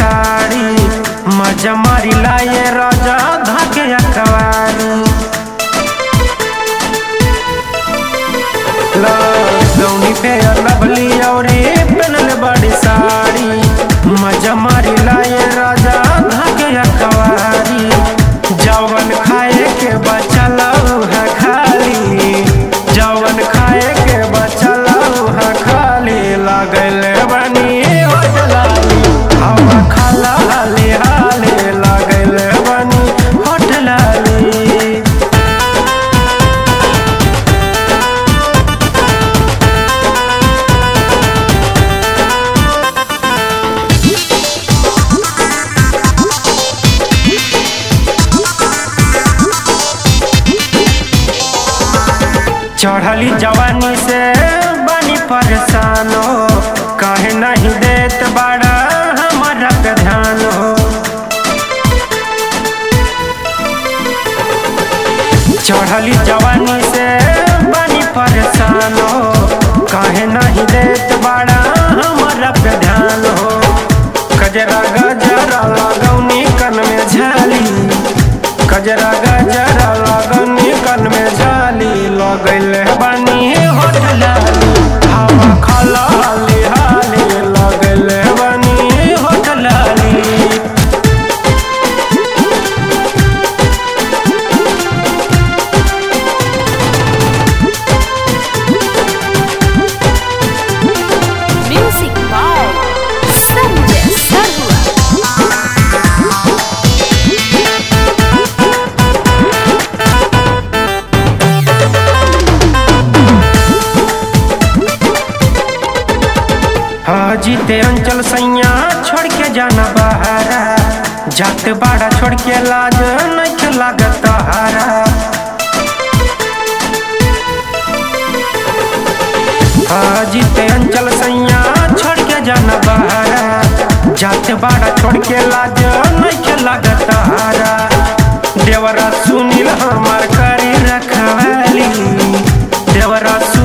साड़ी मजा मारी लाए राजा धाके अकवारी गौनी पे लवली औरे पहनल बड़ी साड़ी मजा मारी लाए राजा धाके अकवारी जवन खाए के बचल है खाली जवन खाए के बचल है खाली लागल बनी होटलाली हवा खाला हाली हाली लागल बनी होटलाली चढ़ली जवानी से बनी परेशान हो कहे नहीं देत बड़ा हमारा पे ध्यान हो चढ़ली जवानी से बनी परेशान हो कहे नहीं देत बड़ा हमारा पे ध्यान हो कजरा गजरा लगौनी कन में झाली कजरा गजरा लगौनी कन में झाली लगल बनी होटलाली हवा खला हाली हाली लगल बनी होटलाली Music by Sanjay Sarwa. जीते अंचल सैया छोड़ के जाना बहारा जात बाड़ा छोड़ के लाज नहीं लागत हारा जीते अंचल सैया छोड़ के जाना बहारा जात बाड़ा छोड़ के लाज नहीं लागत हारा देवरा सुनील हमार करी रखवाली देवरा